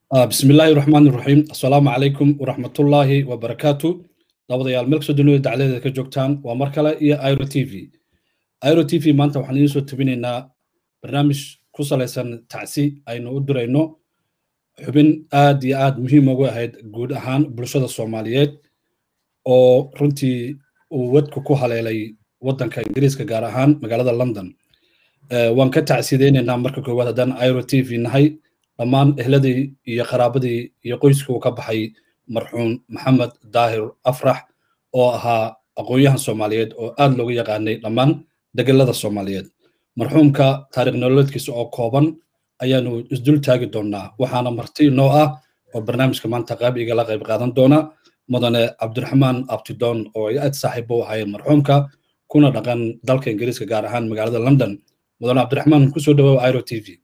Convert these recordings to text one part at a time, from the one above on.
بسم الله الرحمن الرحيم السلام عليكم ورحمة الله وبركاته dabadayaal meel kasoo dunida dacladeeda ka joogtaan waa mar kale iyo iro t v iro t v maanta waxaan idiin soo tabinaynaa barnaamij ku salaysan tacsi aynu u dirayno xubin aad iyo aad muhiim ugu ahayd guud ahaan bulshada soomaaliyeed oo runtii uu wadku ku haleelay waddanka ingiriiska gaar ahaan magaalada london waan ka tacsideynaynaa marka koowaad haddaan iro t v nahay dhammaan ehladii iyo qaraabadii iyo qoyskii uu ka baxay marxuum maxamed daahir afrax oo ahaa aqoon-yahan soomaaliyeed oo aad looga yaqaanay dhammaan degelada soomaaliyeed marxuumka taarikh nololeedkiisa oo kooban ayaanu isdul taagi doonnaa waxaana marti noo ah oo barnaamijka maanta qaab igala qayb qaadan doona mudane cabdiraxmaan abtidoon oo ay aad saaxiib u ahaayeen marxuumka kuna dhaqan dalka ingiriiska gaar ahaan magaalada london mudane cabdiraxmaan kusoo dhawow iro t v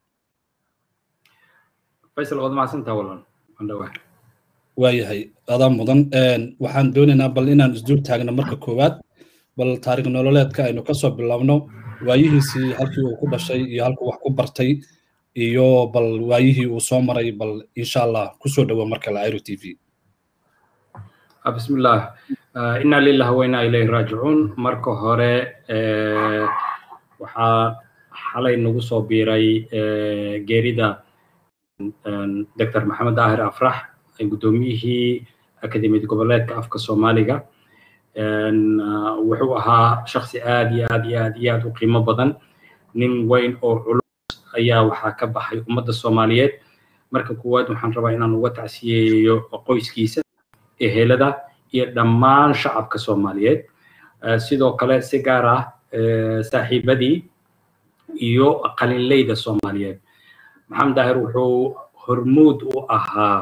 faysal waad mahadsantaha walan waan dhawaa waayahay adaa mudan waxaan doonaynaa bal inaan isdul taagno marka koowaad bal taarikh nololeedka aynu kasoo bilaabno waayihiisii halkii uu ku dhashay iyo halkuu wax ku bartay iyo bal waayihii uu soo maray bal insha allah kusoo dhawo mar kale iro t v bismillah inna lillahi wa inna ilayhi raajicuun marka hore waxaa xalay nagu soo biiray geerida dr maxamed daahir afrax guddoomiyihii akademiyad goboleedka afka soomaaliga wuxuu ahaa shaksi aad iyo aad iyo aad iyo aad u qiimo badan nin weyn oo culus ayaa waxaa ka baxay ummadda soomaaliyeed marka koowaad waxaan rabaa inaan uga tacsiyeeyo qoyskiisa ehelada iyo dhammaan shacabka soomaaliyeed sidoo kale si gaar ah saaxiibadii iyo qalinleyda soomaaliyeed maxamed daahir wuxuu hormuud u ahaa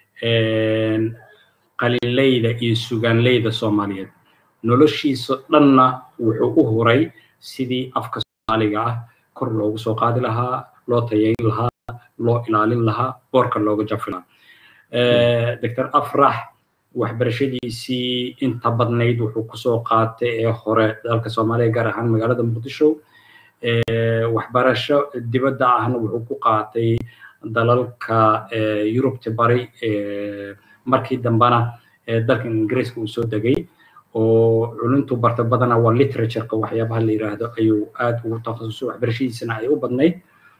qalinleyda iyo sugaanleyda soomaaliyeed noloshiisa dhanna wuxuu u huray sidii afka soomaaliga ah kor loogu soo qaadi lahaa loo tayayn lahaa loo ilaalin lahaa boorka looga jafi lahaa doctor afrax waxbarashadiisii inta badnayd wuxuu kusoo qaatay ee hore dalka soomaaliya gaar ahaan magaalada muqdisho waxbarasho dibadda ahna wuxuu ku qaatay dalalka yurubta bari markii dambena dalka ingiriiska uu soo degay oo culuntu barta badana waa literatureka waxyaabaha la yiraahdo ayuu aad ugu takhasusay waxbarashadiisana ay u badnayd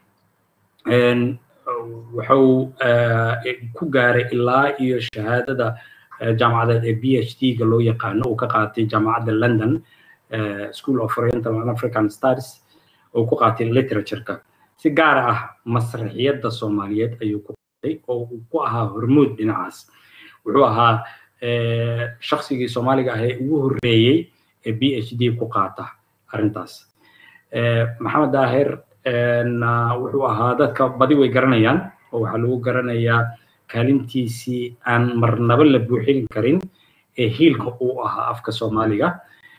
wuxuu ku gaaray ilaa iyo shahaadada jaamacadeed ee b h d ga loo yaqaano uu ka qaatay jaamacadda london school of oriental and african studies oo ku qaatay literatureka si gaar ah masraxiyadda soomaaliyeed ayuu ku qaatay oo uu ku ahaa hormuud dhinacaas wuxuu ahaa shaksigii soomaaliga ah ee ugu horreeyey ee b h d ku qaata arrintaas maxamed daahir wuxuu ahaa dadka badi way garanayaan oo waxaa lagu garanayaa kaalintiisii aan marnaba la buuxin karin ee hiilka uu ahaa afka soomaaliga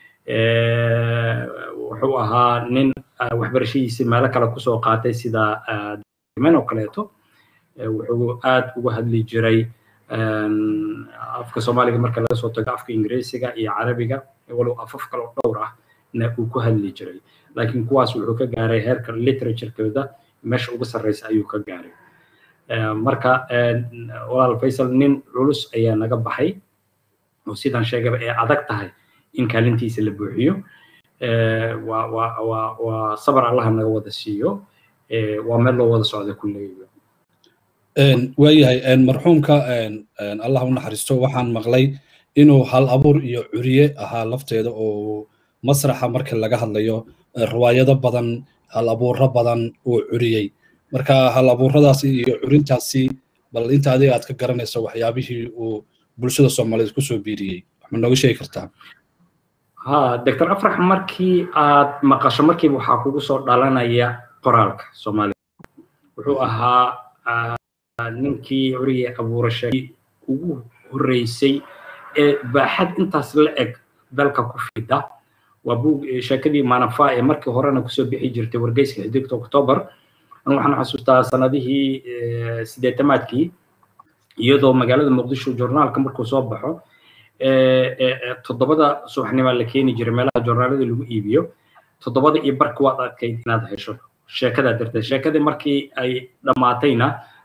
wuxuu ahaa nin waxbarashadiisii meelo kale kusoo qaatay sida men oo kaleeto wuxuu aad uga hadli jiray afka soomaaliga marka laga soo tago afka ingiriisiga iyo carabiga walow afaf kale oo dhowr ah na uu ku hadli jiray laakiin kuwaas wuxuu ka gaaray heerka literaturekooda meesha ugu sarreysa ayuu ka gaaray marka walaal faysal nin culus ayaa naga baxay oo sidaan sheegaba ee adag tahay in kaalintiisa la buuxiyo waa waa waa waa sabar allaha naga wada siiyo waa meel loo wada socda kulleyba waayahay marxuumka allah u naxariisto waxaan maqlay inuu hal abuur iyo curiye ahaa lafteeda oo masraxa marka laga hadlayo riwaayado badan hal abuuro badan uu curiyey marka hal abuuradaasi iyo curintaasi bal inta adiga aad ka garanayso waxyaabihii uu bulshada soomaaliyeed kusoo biiriyey wax ma nooga sheegi kartaa ha doctor afrax markii aad maqasho markiiba waxaa kugu soo dhalanaya qoraalka soomaaliya wuxuu ahaa ninkii curigii abuurashadii ugu horreysay ee baaxad intaas la eg dalka ku fida waa buug sheekadii maanafa ee markii horena kusoo bixi jirtay wargeyska xidigta october anu waxaan xasuustaa sanadihii sideetamaadkii iyadoo magaalada muqdisho journaalka markuu soo baxo toddobada subaxnimaa la keeni jiray meelaha journaalada lagu iibiyo toddobada iyo barka waad adkayd inaad hesho sheekadaa darteed sheekadii markii ay dhammaatayna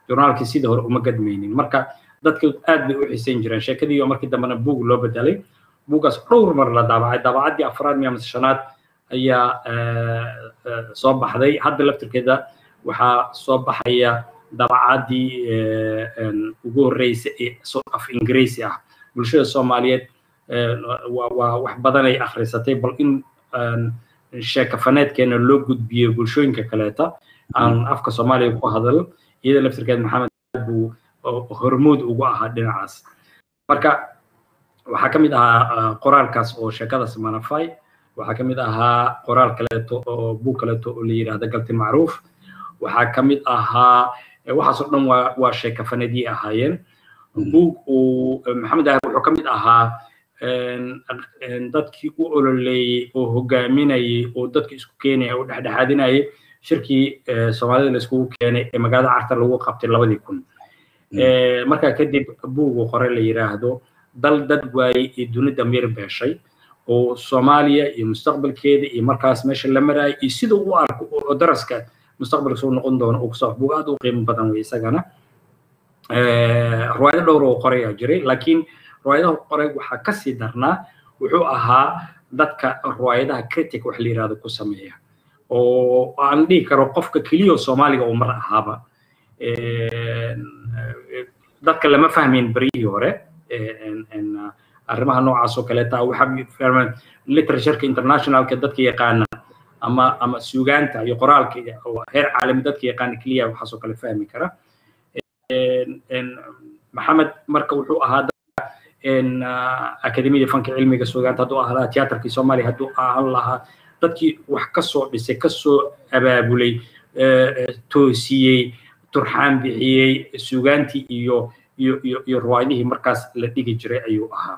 journaalkii sidii hore uma gadmaynin marka dadka aad bay u xiisayn jireen sheekadii oo markii dambena buug loo bedelay buuggaas dhowr mar la daabacay daabacaddii afraad miya mise shanaad ayaa soo baxday hadda laftirkeeda waxaa soo baxaya daabacaddii ugu horreysay ee af ingiriisi ah bulshada soomaaliyeed waa wax badan ay akhrisatay bal in sheekafaneedkeena loo gudbiyo bulshooyinka kaleeta aan afka soomaaliya ku hadal iyada laftirkeed maxamed buu hormuud ugu ahaa dhinacaas marka waxaa ka mid ahaa qoraalkaas oo sheekadaas manafy waxaa ka mid ahaa qoraal kaleeto oo buug kaleeto oo la yidhaahda galti macruuf waxaa ka mid ahaa waxaasoo dhan waa waa sheekafaneedyay ahaayeen buug uu maxamed ahar wuxuu ka mid ahaa dadkii u ololeeyey oo hogaaminayay oo dadka isku keenaya oo dhexdhexaadinayay shirkii soomaalida la iskugu keenay ee magaalada carta lagu qabtay labadii kun markaa kadib buugu qore la yidhaahdo dal dad waayey iyo dunida mir beeshay oo soomaaliya iyo mustaqbalkeeda iyo markaas meesha la maraayo iyo sida u arko oo daraska mustaqbalka soo noqon doono uu kasoo buug aad u qiimo badan wey isagana riwaayado dhowr oo qoray aa jiray laakiin riwaayadaha qoray waxaa kasii darnaa wuxuu ahaa dadka riwaayadaha critic wax la yidhahdo ku sameeya oo aan dhihi karo qofka keliya soomaaliga uu mar ahaaba dadka lama fahmayn beryihii hore arrimaha noocaas oo kaleeta waxaa fahmaan literatureka internationalka dadka yaqaana ama ama suugaanta iyo qoraalka oo heer caalami dadka yaqaana keliya waxaasoo kale fahmi kara maxamed marka wuxuu ahaa akademiyada fanka cilmiga suugaanta hadduu ahaa lahaa tiyaatarkii soomaaliya hadduu ahaan lahaa dadkii wax kasoo dhisay kasoo abaabulay toosiyey turxaan bixiyey suugaantii iyo iyo iyo iyo riwaayadihii markaas la dhigi jiray ayuu ahaa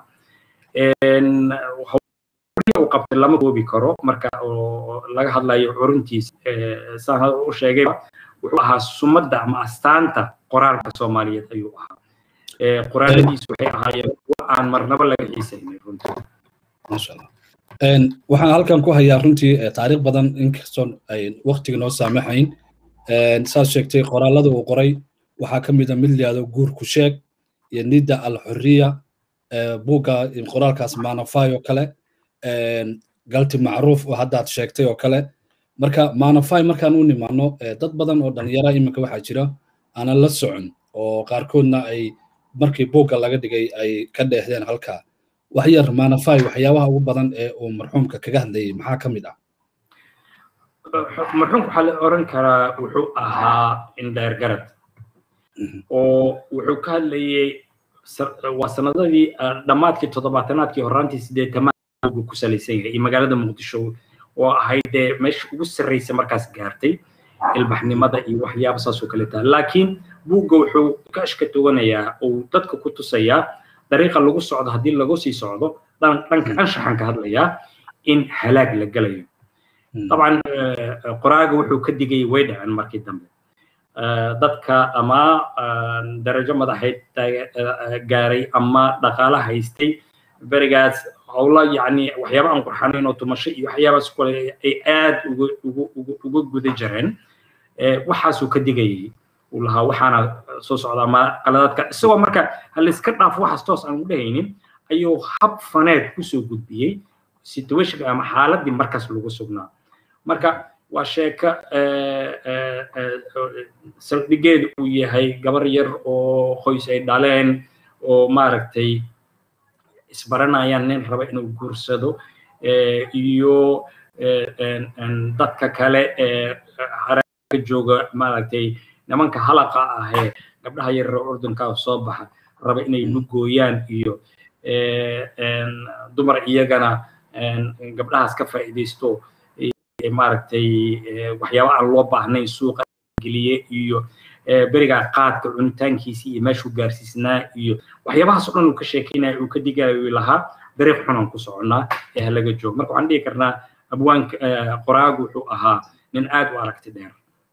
uu qabtay lama koobi karo marka oo laga hadlayo curuntiisa saan hada u sheegay wuxuu ahaa sumadda ama astaanta qoraalka soomaaliyeed ayuu ahaa qoraaladiisu waxay ahaayeen kuwa aan marnaba laga xiisaynin runtii maasha allah waxaan halkan ku hayaa runtii taariikh badan inkastoo ay waktiga noo saamaxayn saad sheegtay qoraalada uu qoray waxaa ka mid a mid layihahdo guurku sheeg iyo nida alxuriya buugga qoraalkaas manafy oo kale galti macruuf oo haddaad sheegtay oo kale marka manafy markaan u nimaano dad badan oo dhalinyara iminka waxaa jira aanan la socon oo qaarkoodna ay markii buugga laga dhigay ay ka dheehdeen halkaa wax yar manafy waxyaabaha ugu badan ee uu marxuumka kaga hadlayay maxaa ka mid ah marxuumka waxaa la oran karaa wuxuu ahaa indheer garad oo wuxuu ka hadlayay waa sanadadii dhammaadkii toddobaatanaadkii horaantii sideetamaad ku salaysan yahay iyo magaalada muqdisho oo ahayd dee meesha ugu sarreysa markaas gaartay ilbaxnimada iyo waxyaaba saasoo kale taha laakiin buugga wuxuu ka ashka toganayaa oo dadka ku tusayaa dariiqa lagu socdo haddii lagu sii socdo dhanka anshaxan ka hadlayaa in halaag la gelayo طبعا qoraaga wuxuu ka digay way dhaceen markii dambe dadka ama darajo madaxeed gaaray ama dhaqaala haystay berigaas howla yani waxyaaba aan qurxanayn oo tumasho iyo waxyaabaas kale ay aad uga guda jireen waxaasuu ka digayay uu lahaa waxaana soo socda ama qaladaadka isagoo marka halayska dhaafo waxaas toos aan u dhehaynin ayuu hab faneed kusoo gudbiyey situationka ama xaaladii markaas lagu sugnaa marka waa sheeko saldhigeedu uu yahay gabar yar oo qoys ay dhaleen oo maaragtay isbaranayaan nin raba inuu guursado iyo dadka kale ee haraka jooga maaragtay nimanka halaqa ahee gabdhaha yarare urdunkaa soo baxa raba inay lugooyaan iyo dumar iyagana gabdhahaas ka faa'iidaysto maaragtay waxyaaba aan loo baahnayn suuqa geliye iyo berigaa qaadka cunitaankiisii iyo meeshuu gaarsiisnaa iyo waxyaabahaas oo dhan uu ka sheekeynaya uu ka digayo lahaa dariiq xunaan ku soconnaa ee halaga joogo marka waxaan dhihi karnaa abwaanka qoraagu wuxuu ahaa nin aad u aragti dheer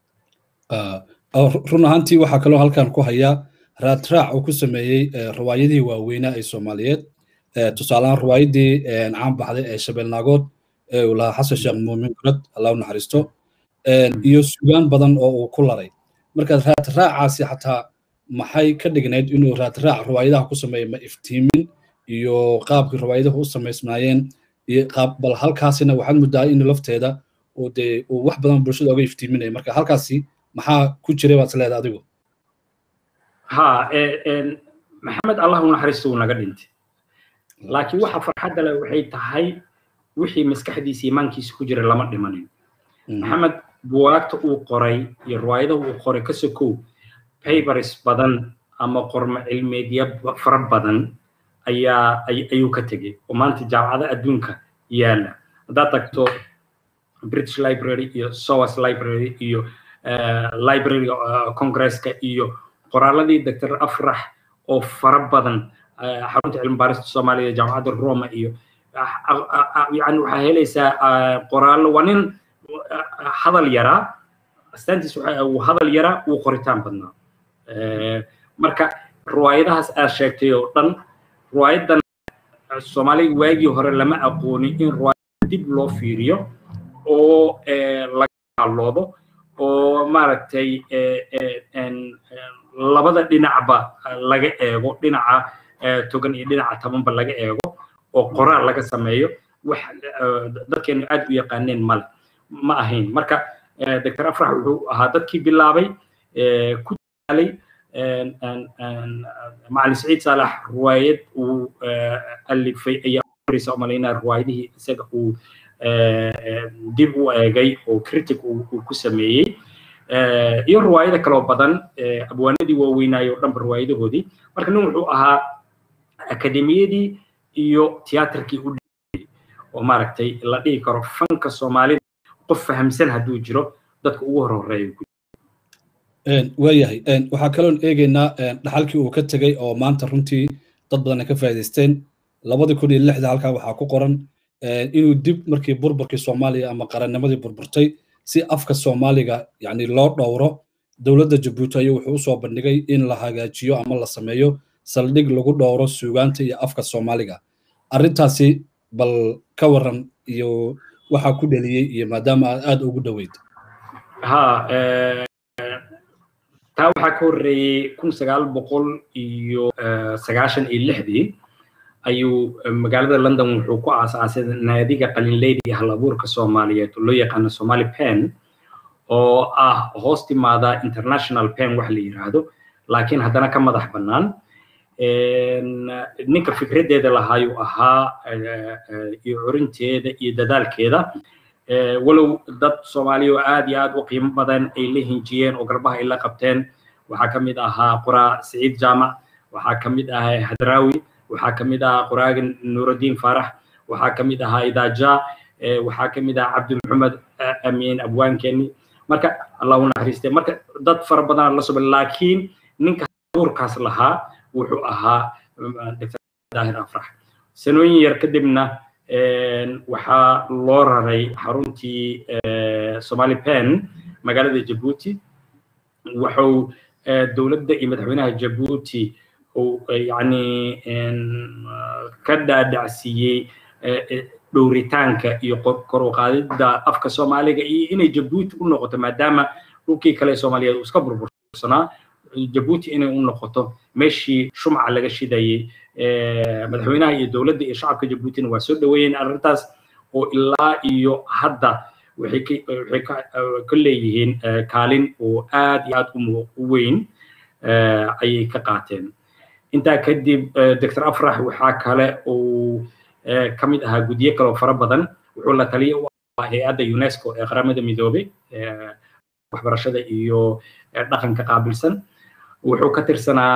run ahaantii waxaa kaloo halkan ku hayaa raadraac uu ku sameeyey riwaayadihii waaweynaa ee soomaaliyeed tusaalehaan riwaayadii caan baxday ee shabeelnaagood ee uu lahaa xasan sheekh muumin gurad allah u naxariisto iyo sugaan badan oo uu ku laray marka raadraacaasi xataa maxay ka dhignayd inuu raadraac riwaayadaha ku sameeyo ma iftiimin iyo qaabkii riwaayaduhu u samaysnaayeen iyo qaab bal halkaasina waxaad muddaa in lafteeda uu dee uu wax badan bulshada oga iftiiminaya marka halkaasi maxaa ku jiray baad isleedahay adigu ha maxamed allah u naxariisto uu naga dhintay laakiin waxa farxadda leh waxay tahay wixii maskaxdiisa imaankiisa ku jira lama dhimanin maxamed buwaagta uu qoray iyo riwaayadaha uu qoray ka sokow papers badan ama qormo cilmeedya fara badan ayaa ayuu ka tegey oo maanta jaamacada adduunka yaala haddaad tagto british library iyo sowas library iyo library congresska iyo qoraaladii dr afrax oo fara badan xarunta cilmi baarista soomaaliya jaamacadda roma iyo yani waxaa helaysaa qoraallo waa nin hadal yaraa astaantiis uu hadal yaraa uu qoritaan badnaa marka riwaayadahaas aad sheegtay oo dhan riwaayadan soomaaliga waagii hore lama aqoonin in riwaayada dib loo fiiriyo oo laga halloodo oo maaragtay labada dhinacba laga eego dhinaca togan iyo dhinaca tabanba laga eego oo qoraal laga sameeyo wax dadkeenu aad u yaqaaneen male ma ahayn marka dr afrax wuxuu ahaa dadkii bilaabay ku daalay macalin saciid saalax riwaayad uu alifay ayaa horeysa umalaynaa riwaayadihii isaga uu dib u eegay oo critic uu ku sameeyey iyo riwaayada kaloo badan abwaanadii waaweynaayo o dhanba riwaayadahoodii marka nin wuxuu ahaa akademiyadii iyo tiyaatarkii u dhiyay oo maaragtay la dhihi karo fanka soomaalida qof fahamsan hadduu jiro dadka ugu hor horeeya waayahay waxaa kaloon eegaynaa dhaxalkii uu ka tegey oo maanta runtii dad badan ay ka faa'iidaysteen labadii kun iyo lixda halkaa waxaa ku qoran inuu dib markii burburkii soomaaliya ama qarannimadii burburtay si afka soomaaliga yani loo dhowro dowladda jabuuti ayuu wuxuu usoo bandhigay in la hagaajiyo ama la sameeyo saldhig lagu dhowro suugaanta iyo afka soomaaliga arrintaasi bal ka waran iyo waxaa ku dheliyey iyo maadaama aad aad ugu dhoweyd ha taa waxaa ka horreeyey kun sagaal boqol iyo sagaashan iyo lixdii ayuu magaalada london wuxuu ku aasaasay naadiga qalinleyda iyo halabuurka soomaaliyeed oo loo yaqaano somali pen oo ah hoos timaada international pen wax la yiraahdo laakiin haddana ka madax bannaan ninka fikraddeeda lahaayuu ahaa iyo curinteeda iyo dadaalkeeda walow dad soomaaliya oo aad iyo aad u qiimo badan ay la hinjiyeen oo garbaha ay la qabteen waxaa ka mid ahaa qoraa siciid jaamac waxaa ka mid ahaa hadraawi waxaa ka mid ahaa qoraaga nuurudiin faarax waxaa ka mid ahaa idaaja waxaa ka mid ahaa cabdi maxamed amiin abwaankeeni marka allah u naxariiste marka dad fara badan la suba laakiin ninka abuurkaas lahaa wuxuu ahaa dr daahir afrax sanooyin yar kadibna waxaa loo raray xaruntii somali pen magaalada jabuuti wuxuu dowladda iyo madaxweynaha jabuuti yani ka dhaadhacsiiyey dhowritaanka iyo kor u qaadidda afka soomaaliga iyo inay jabuuti u noqoto maadaama dhulkii kale soomaaliyeed uu iska burbursanaa jabuuti inay u noqoto meeshii shumca laga shidayey madaxweynaha iyo dowladda iyo shacabka jabuutina waa soo dhaweeyeen arrintaas oo ilaa iyo hadda waxay ka leeyihiin kaalin oo aad iyo aad u weyn ayay ka qaateen intaa kadib dr afrax waxaa kale uu ka mid ahaa guddiyo kaloo fara badan wuxuu la taliya u ahaa hay-adda unesco ee qaramada midoobay waxbarashada iyo dhaqanka qaabilsan wuxuu ka tirsanaa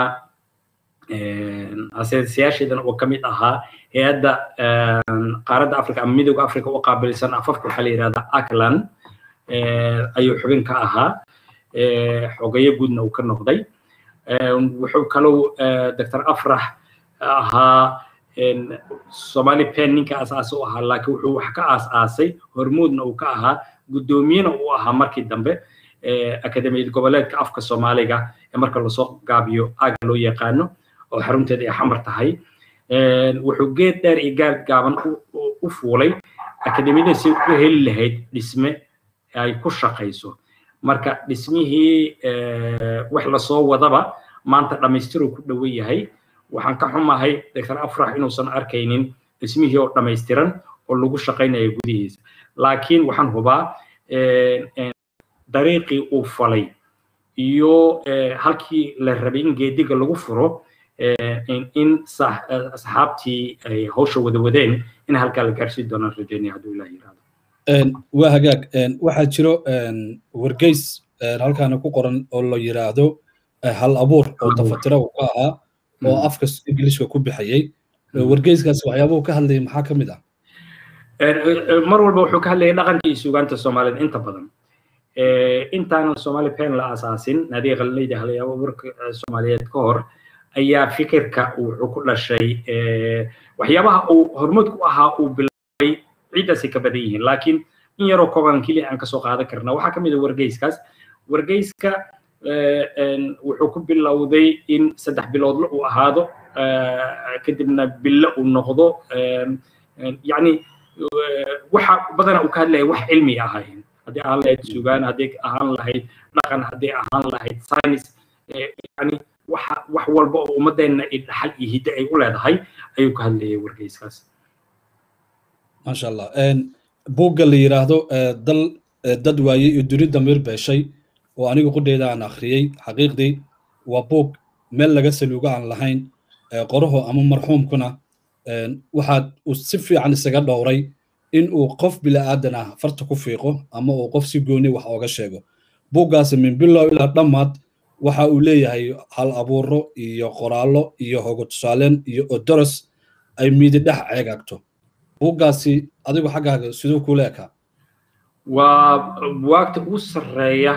aseesayaasheedan oo ka mid ahaa hay-adda qaaradda africa ama midooda africa u qaabilsan afafka waxaa la yidhahdaa aclan ayuu xubin ka ahaa xogeyo guudna uu ka noqday wuxuu kalou dr afrax ahaa somali pen ninka asaasi u ahaa laakiin wuxuu wax ka aas-aasay hormuudna uu ka ahaa guddoomiyena uu ahaa markii dambe akademiyad goboleedka afka soomaaliga ee marka lasoo gaabiyo aaga loo yaqaano oo xarunteeda ay xamar tahay wuxuu geed dheer iyo gaar gaaban u fuulay akademiyada si u heli lahayd dhisme ay ku shaqayso marka dhismihii wax lasoo wadaba maanta dhammaystiruu ku dhowan yahay waxaan ka xumahay doctor afrax inuusan arkaynin dhismihii oo dhammaystiran oo lagu shaqaynayo gudihiisa laakiin waxaan hubaa dariiqii uu falay iyo halkii la rabay in geediga lagu furo in asxaabtii ay hawsha wada wadeen in halkaa la gaarsiin doonaan rajaynaya hadduu ilaah yiraahdo waa hagaag waxaa jiro wargeys halkaana ku qoran oo la yiraahdo hal abuur oo tafatira uu ka ahaa oo afka ingiliishka ku bixayay wargeyskaas waxyaabuhu ka hadlayay maxaa ka mid ah mar walba wuxuu ka hadlayay dhaqanka iyo suugaanta soomaaliyeed inta badan intaanan soomaali pen la asaasin naadiga qalinayda halayaabo abuurka soomaaliyeed ka hor ayaa fikirka wuxuu ku dhashay waxyaabaha uu horumad ku ahaa uu bilaabay ciiddaasay ka badan yihiin laakiin in yaroo kooban keliya aan kasoo qaadan karna waxaa ka mid a wargeyskaas wargeyska wuxuu ku bilowday in saddex biloodle uu ahaado kadibna bille uu noqdo yacni waxa badana uu ka hadlaya wax cilmi ahayn haddii ahaan lahayd sugaan haddii ahaan lahayd dhaqan haddii ahaan lahayd science yani waxa wax walba oo ummadeenna ay dhaxal iyo hidde ay u leedahay ayuu ka hadlayay wargeyskaas maasha allah buugga la yiraahdo dal dad waaye iyo duni damiir beeshay oo aniga qudheyda aan akhriyey xaqiiqdii waa buug meel laga saluugo aan lahayn qoraho ama marxuumkuna waxaad uu si fiican isaga dhowray in uu qof bila'aadan ah farta ku fiiqo ama uu qof si gooni wax ooga sheego buuggaasi min bilow ilaa dhammaad waxa uu leeyahay hal abuuro iyo qoraallo iyo hogo tusaaleen iyo odoros ay miidi dhex ceegaagto buuggaasi adigu xaggaaga siduu kula ekaa waa buwaagta ugu sarreeya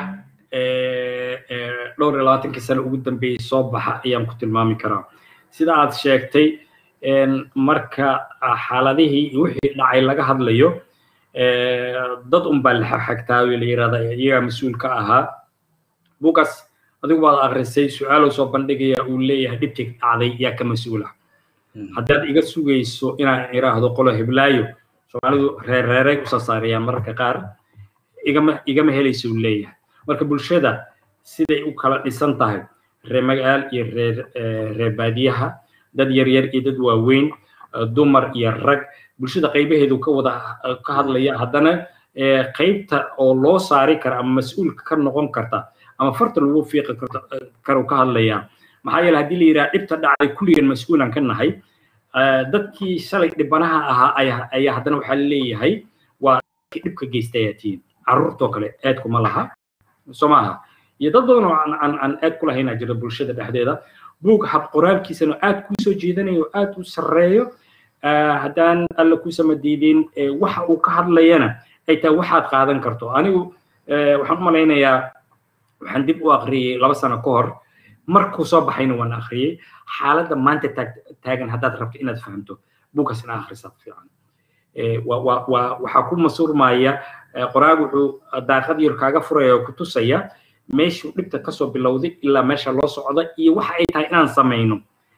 dhowr iyo labaatankii sano ugu dambeeyey soo baxa ayaan ku tilmaami karaa sida aad sheegtay marka xaaladihii iyo wixii dhacay laga hadlayo dad unbaa la xagtaa la yirahda iyagaa mas-uul ka ahaa buuggaas adigu baad akrisay su-aaluu soo bandhigaya uu leeyahay dhibtii dhacday yaa ka mas-uula haddaad iga sugayso inaan iraahdo qolo heblaayo soomaalidu reerreeray usoo saarayaan mararka qaar igama igama helayso uu leeyahay marka bulshada siday u kala dhisan tahay reer magaal iyo reer reer baadiyaha dad yaryar iyo dad waaweyn dumar iyo rag bulshada qaybaheedu ka wada ka hadlaya haddana qaybta oo loo saari kara ama mas-uulka ka noqon karta ama farta lagu fiiqi karo ka hadlaya maxaa yeele haddii la yidhaha dhibta dhacday kulligan mas-uulan ka nahay dadkii shalay dhibanaha ahaa ayaa haddana waxaa leeyahay waa dhibka geystayaa tihiin carruurtoo kale eedkuma laha soo maaha iyo dad badan oo aan aan eed ku lahaynaa jira bulshada dhexdeeda buug hab qoraalkiisana aad kuu soo jeedanayo aad u sarreeyo haddaan alla kuusama diidin waxa uu ka hadlayana ay tahay waxaad qaadan karto anigu waxaan u malaynayaa waxaan dib u akhriyey laba sano ka hor markuu soo baxayna waan akhriyey xaaladda maanta taagan haddaad rabto inaad fahamto buugkaas ina akhrisaad fiican waxaa ku masurmaya qoraag wuxuu daaqad yar kaaga furaya oo ku tusaya meeshuu dhibta kasoo bilowday ilaa meesha loo socda iyo waxa ay tahay inaan samayno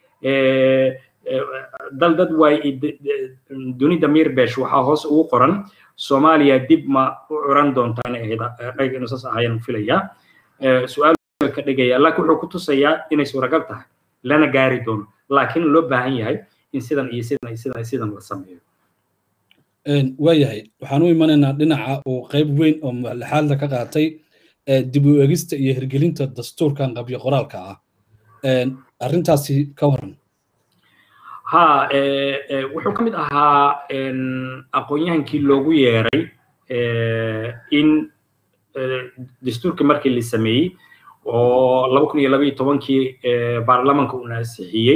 dal dad waay dunida mirbesh waxaa hoos ugu qoran soomaaliya dib ma u curan doontaa inay ahayd ayaga inuu saas ahayaan filayaa su-aal ka dhigaya laakiin wuxuu ku tusayaa inay suuragal tahay lana gaari doono laakiin loo baahan yahay in sidan iyo sidan iyo sidan sidan la sameeyo waayahay waxaan u imanaynaa dhinaca uu qayb weyn oo lixaadla ka qaatay dib u egista iyo hirgelinta dastuurkan qabyo qoraalka ah arrintaasi ka waran ha wuxuu ka mid ahaa aqoon-yahankii loogu yeeray in dastuurka markii la sameeyey oo laba kun iyo laba iyo tobankii baarlamanka uu naasixiyey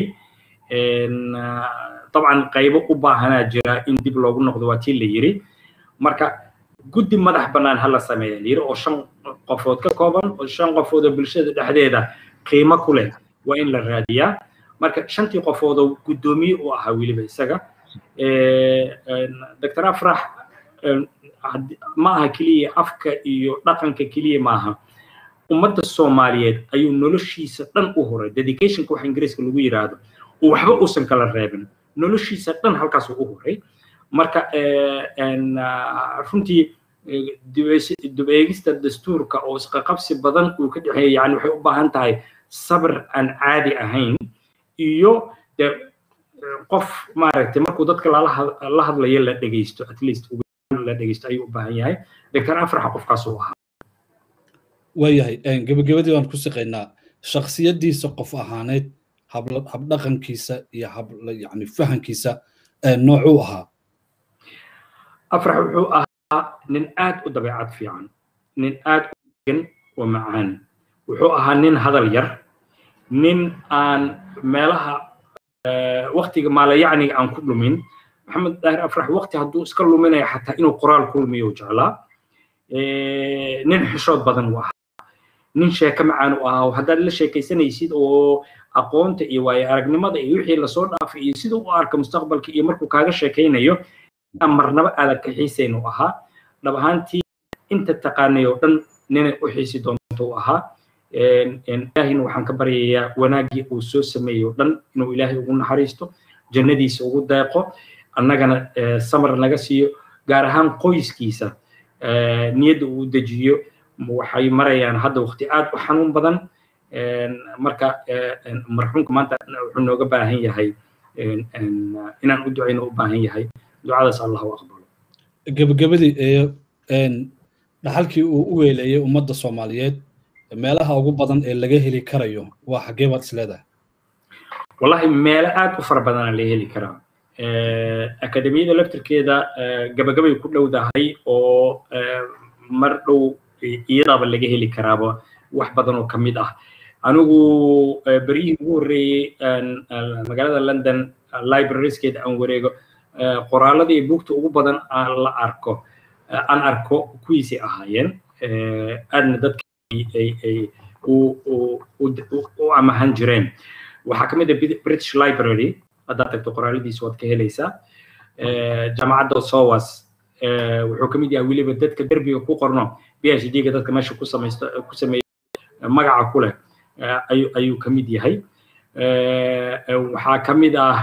dabcan qaybo u baahanaa jira in dib loogu noqdo waa tii la yiri marka guddi madax bannaan ha la sameeya la yiri oo shan qofood ka kooban oo shan qofood oo bulshada dhexdeeda qiimo ku leh waa in la raadiyaa marka shantii qofood oo guddoomiye u ahaa weliba isaga doctor afrax ma aha keliya afka iyo dhaqanka keliya maaha ummadda soomaaliyeed ayuu noloshiisa dhan u horay dedicationka waxa ingiriiska lagu yiraahdo waxba uusan kala reebin noloshiisa dhan halkaasuu u horay marka runtii dib eegista dastuurka oo isqaqabsi badan uu ka dhexeeya yani waxay u baahan tahay sabr aan caadi ahayn iyo de qof maaragtay markuu dadka la hadlayo la dhegeysto at least la dhegeysto ayuu u baahan yahay doctor afraxa qofkaas uu ahaa waayahay gebagabadii waan ku siqaynaa shaksiyadiisa qof ahaaneed habdhaqankiisa iyo hab yani fahankiisa noocuu ahaa afrax wuxuu ahaa nin aad u dabeecad fiican nin aad u degan oo macaan wuxuu ahaa nin hadal yar nin aan meelaha waktiga maalayacniga aan ku dhumin maxamed daahir afrax wakti hadduu iska luminayo xataa inuu qoraal ku lumiyo jeclaa nin xishood badan uu ahaa nin sheeko macaan u ahaa haddaad la sheekaysanaysid oo aqoonta iyo waayo aragnimada iyo wixii lasoo dhaafay iyo siduu u arka mustaqbalka iyo markuu kaaga sheekaynayo marnaba aadan ka xiisayn u ahaa dhab ahaantii inta taqaanay oo dhan ninay u xiisi doonto u ahaa ilaahina waxaan ka baryayaa wanaaggii uu soo sameeyey oo dhan inuu ilaahay ugu naxariisto jannadiisa ugu deeqo annagana samar naga siiyo gaar ahaan qoyskiisa niyadda uu dejiyo waxay marayaan hadda waqti aad u xanuun badan marka marxuumka maanta wuxuu nooga baahan yahay inaan u ducayno u baahan yahay ducadaas allah u aqbalo gebagabadii ee dhaxalkii uu u weeleeyey ummadda soomaaliyeed meelaha ugu badan ee laga heli karayo waa xaggee baad isleedahay wallahi meelo aad u fara badana laga heli karaa akademiyada laftirkeeda gabagabay ku dhowdahay oo mar dhow iyadaaba laga heli karaaba wax badan oo ka mid ah anigu beryihii ugu horreeyey magaalada london librarieskeeda aan wareego qoraaladii buugta ugu badan aan la arko aan arko kuwiisay ahaayeen aadna dadka u amahan jireen waxaa ka mid ah british library haddaad tagto qoraaladiisa waad ka helaysaa jaamacadda sowas wuxuu ka mid yahay weliba dadka derbiga ku qorno phd ga dadka meesha ku samaysto ku sameeya magaca ku leh ayuu ka mid yahay waxaa ka mid ah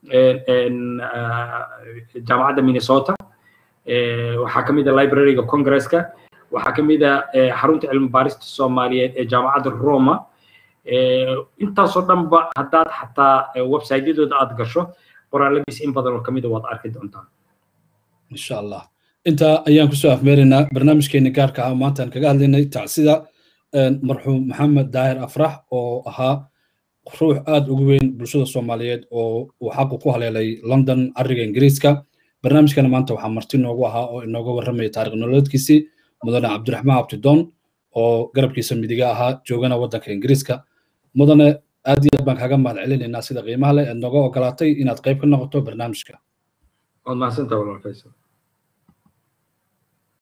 jaamacadda minnesota waxaa ka mid ah libraryga congresska waxaa ka mid ah xarunta cilmi baarista soomaaliyeed ee jaamacadda roma intaasoo dhanba haddaad xataa websiteyadooda aad gasho qoraaladiis in badan oo ka mida waad arki doontaa insha allah intaa ayaan kusoo afmeeraynaa barnaamijkeeni gaarka ah maantaan kaga hadlaynay tacsida marxuum maxamed daahir afrax oo ahaa ruux aad ugu weyn bulshada soomaaliyeed oo uu xaqu ku haleelay london cariga ingiriiska barnaamijkana maanta waxaa marti noogu ahaa oo inooga warramaya taarikh nololeedkiisii mudane cabdiraxmaan abdidoon oo garabkiisa midiga ahaa joogana waddanka ingiriiska mudane aad iyo aad baan kaaga mahad celinaynaa sida qiimaha leh eed nooga ogolaatay inaad qayb ka noqoto barnaamijka waad mahadsantaha walaalkaysa